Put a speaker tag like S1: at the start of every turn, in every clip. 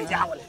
S1: jaawale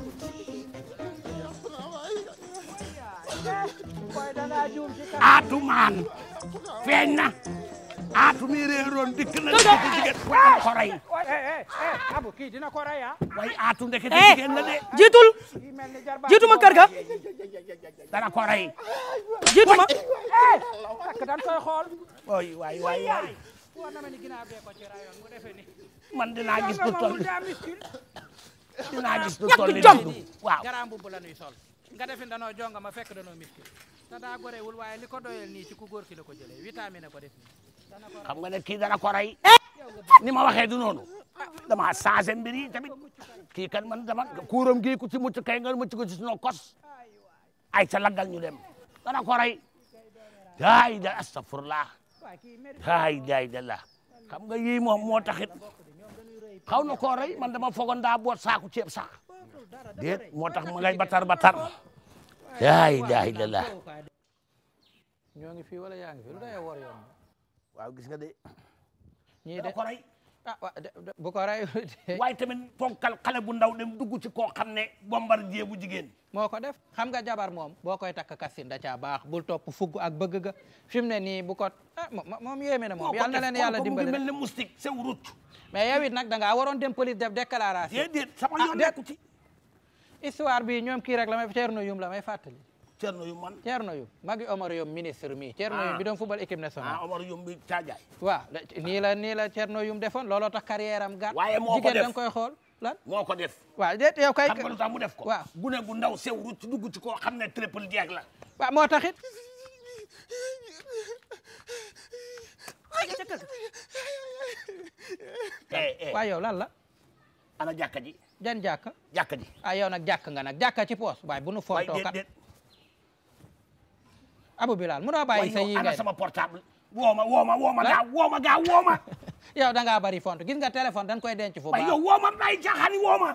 S2: boy da ngaa juum ci kan
S1: aatu maan feeñ na aatu mi réeroon dikk na ndekete jigéen waaye ko rey
S2: eh eh eh abu kii dina ko rey ah
S1: waaye aatu ndekete
S3: eh
S1: jigéen la de
S3: jiitul
S2: kii mel ni jarbaat
S3: jiitu ma kër ga
S1: dana ko rey
S3: jiitu ma
S2: eh takk dan koy xool
S1: waay waay waay waay
S2: war na ma ni ginnaaw bee ko ci rayoon mu defe ni
S1: man dinaa gis lu toll
S2: daa miskil
S1: dinaa gis lu
S3: ñàkk
S1: toll ni
S3: jom.
S1: dundu waaw
S2: garaam bu la nuy sol nga defe danoo jonga ma fekk danoo miskil te daa gorewul waaye li ko doyel nii ci ku góor ki la ko jëlee vitamine ko def nii dana ko
S1: xam nga ne kii dana ko rey ni ma waxee du noonu dama changé mbir yi tamit kii kan man dama kuuram gii ku ci mucc kay nga mucc ko ci sunu kos ay ca laggal ñu dem dana ko rey daay da astafurlah
S2: waaye kii mérite
S1: daay daay da la xam nga yii moom moo taxit xaw na koo rey man dama foogoon daa boot saaku ceeb sax déet moo tax ma ngay batar batar daay daay da la
S2: ñoo ngi fii wala yaa ngi fi lu day war yoon
S1: waaw gis nga de
S2: ñii de
S1: dana ko rey
S2: ah wa de- de- bu ko rey
S1: waaye tamit ponkal xale bu ndaw dem dugg ci koo xam ne bombardier bu jigéen
S2: moo ko def xam nga jabar moom boo koy takk kassin da caa baax bul topp fugg ak bëgg ga fi mu ne nii bu ko ah mo- moom yéeme na moom yal na leen yàlla dimbali
S1: mel
S2: rek
S1: ne moustique sew rut
S2: mais yow it nag da ngaa waroon dem police def déclaration
S1: déedéet sama
S2: Ah,
S1: yoon
S2: déet.
S1: nekku ci
S2: histoire bi ñoom kii rek la may Thierno Youm la may fàttali
S1: Cerno yu man
S2: Thierno Youm magi Omar Youm ministre mi Thierno Youm bi doon football équipe nationale
S1: ah Omar Youm bi caajaay
S2: waaw la- nii la nii la Thierno Youm defoon looloo tax carrière am gàtt
S1: Waaye moo ko
S2: jigéen
S1: def.
S2: da nga koy xool lan
S1: moo ko def
S2: waaw déet yow kay
S1: xam nga lu tax mu def ko
S2: waaw
S1: gune gu ndaw sew rut dugg ci koo xam ne triple jeeg la
S2: waaw moo taxit
S1: eh eh
S2: waaw yow lan la
S1: ana jàkka ji
S2: jan jàkka
S1: jàkka ji
S2: ah yow nag jàkk nga nag jàkka ci poos waaye bu nu
S1: waaye
S2: fontoo
S1: déet
S2: kat
S1: déet
S2: Abu Bilal munoo
S1: waaye
S2: bàyyi sa yi
S1: yow ana
S2: ngay
S1: sama portable wooma wooma wooma
S2: Lan?
S1: gaaw wooma gaaw wooma
S2: yow da ngaa bari font gis nga téléphone dañ koy denc fu
S1: waaye
S2: baax
S1: yow wooma bàyyi caaxaani wooma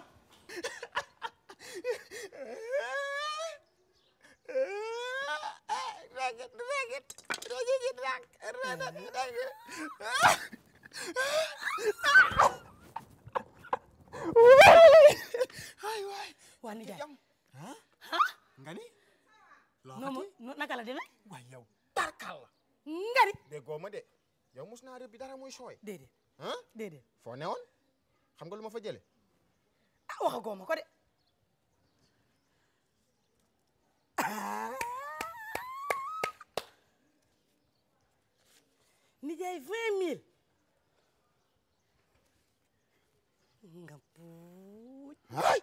S3: waa nijaay
S4: nga ni loo
S3: noo ma
S4: xati
S3: no- naka la demee
S4: waay yow tarkal la
S3: ngari
S4: déggoo ma de yow mos naa rëbbi dara muy sooy
S3: déedéet
S4: ah
S3: déedéet
S4: foo newoon xam nga lu ma fa jële
S3: ah waxagoo ma ko de Ah. nijaay vingt mille nga puuj
S4: ay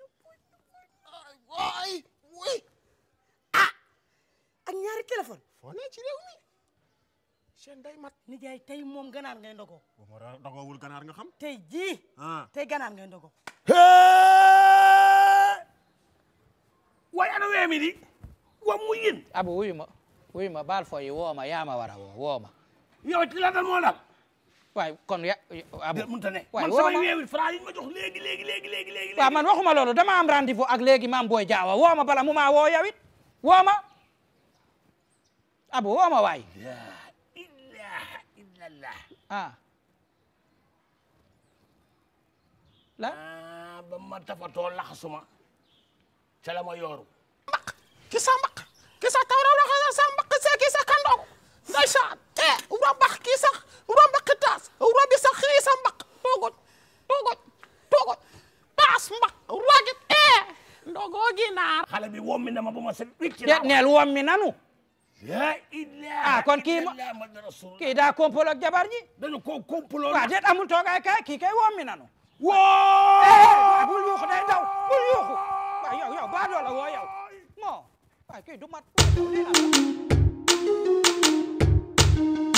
S4: waay wuy
S3: ak ñaari téléphone
S4: foo ne ci réew mi seen day mat
S3: nijaay tey moom ganaar ngay ndogo
S4: bu ma dogoowul ganaar nga xam
S3: tey jii
S4: ah
S3: tey ganaar ngay ndogo
S1: waaye ana weemi di wa mu yin
S2: Abu wuyu ma wuyu ma baal fo yi woo ma yaa ma war a woo woo ma
S1: yow ci la dal moo dal
S2: waaye kon ya Abu
S1: de mënta ne
S2: waaye
S1: man
S2: woo
S1: samay
S2: ma
S1: weewi franc yi ma jox léegi léegi léegi léegi léegi
S2: waaw man waxuma loolu dama am rendez-vous ak léegi maam booy jaawa woo ma bala mu maa woo yow it woo ma Abu woo ma waay
S1: la ilaha illallah
S2: ah la
S1: ah ba ma tafatoo laxasuma ca la ma yooru
S4: ki sa mbaq ki sa tawra la sa mbaq se ki sa kandong ndeysaan e uro mbaq ki sax uro mbaq taas uro bi sax xii sa mbaq togoj togoj togoj taas mbaq ragit e ndogo ginaar
S1: xale bi wommi na ma ba ma set wicc
S2: de neel woom mi nanu
S1: la ilaha
S2: Ah, kon kii ma-
S1: illallah Muhammadu rasulullah
S2: kii daa kompolo ak jabar ji
S1: dañu ko complot
S2: waaw déet amul toogaay kay kii kay woom mi nanu
S1: woo
S2: bul yuuxu day daw bul yuuxu waaw yow yow baa doola woo yow moo waaw kii du mat